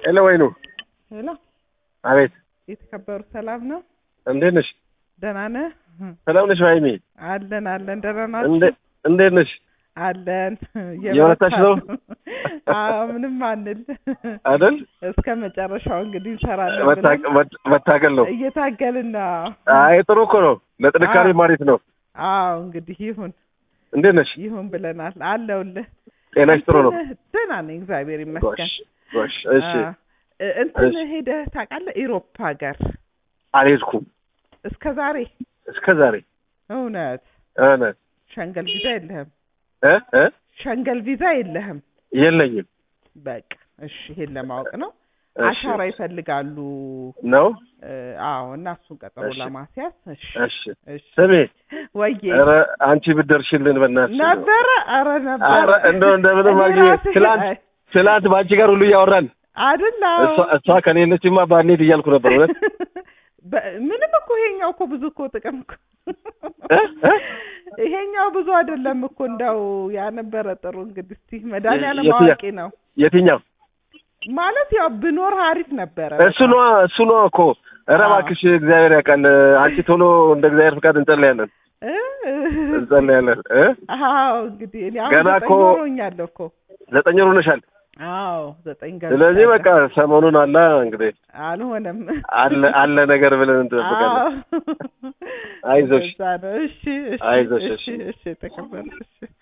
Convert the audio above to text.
ሄሎ ወይኑ ሄሎ አቤት የተከበሩ ሰላም ነው? እንዴት ነሽ ደህና ነህ? ሰላም ነሽ ዋይሚ አለን አለን። ደህና እንዴ ናችሁ? እንዴት ነሽ አለን። እየበረታሽ ነው? አዎ ምንም አንል አይደል እስከ መጨረሻው እንግዲህ እንሰራለን መታ- ብለን መት- መታገል ነው እየታገልን ነው። አይ ጥሩ እኮ ነው ለጥንካሬ አዎ። ማሪት ነው አዎ እንግዲህ ይሁን እንዴት ነሽ ይሁን ብለናል። አለውልህ ጤናሽ ጥሩ ነው እንትን ደህና ነኝ እግዚአብሔር ይመስገን። ጎሽ ጎሽ እሺ አዎ። እ- እንትን እሺ። ሄደህ ታውቃለህ? ኢሮፕ ሀገር አልሄድኩም እስከ ዛሬ እስከ ዛሬ እውነት እውነት ሸንገል ቪዛ የለህም? እ እ ሸንገል ቪዛ የለህም? የለኝም በቃ እሺ፣ ይሄን ለማወቅ ነው። እሺ። አሻራ ይፈልጋሉ። ነው እ፣ አዎ እና እሱን ቀጠሮ እሺ። ለማስያዝ እሺ፣ እሺ እሺ። ስሜ ወዬ ኧረ አንቺ ብትደርሽልን በእናትሽ እንደው። ነበረ፣ ኧረ ነበረ። ኧረ እንደው እንደምንም እኔ አግኝ ራሴ- ትላንት አይ፣ ትላንት በአንቺ ጋር ሁሉ እያወራን አይደል? አዎ። እሷ እሷ ከሌለችማ ባንሄድ እያልኩ ነበር እውነት በ- ምንም እኮ ይሄኛው እኮ ብዙ እኮ ጥቅም እኮ እ? እ? ይሄኛው ብዙ አይደለም እኮ እንዳው ያ ነበረ ጥሩ። እንግዲህ እስቲ መድኃኒዓለም የትኛው? አዋቂ ነው የትኛው ማለት ያው ብኖር አሪፍ ነበረ። እሱ ነዋ እሱ ነዋ እኮ ኧረ አዎ። እባክሽ እግዚአብሔር ያውቃል አንቺ ቶሎ እንደ እግዚአብሔር ፍቃድ እንጸልያለን እ? እንጸልያለን እ አዎ እንግዲህ እኔ አሁን ገና ዘጠኝ እኮ- ሆኖኛል እኮ ዘጠኝ ወር ሆነሻል አዎ ዘጠኝ ገ ስለዚህ በቃ ሰሞኑን አላ እንግዲህ አልሆነም። አለ አለ ነገር ብለን እንጠብቃለን አዎ አይዞሽ እንደዛ ነው። እሺ እሺ አይዞሽ፣ እሺ እሺ። እሺ ተቀበል እሺ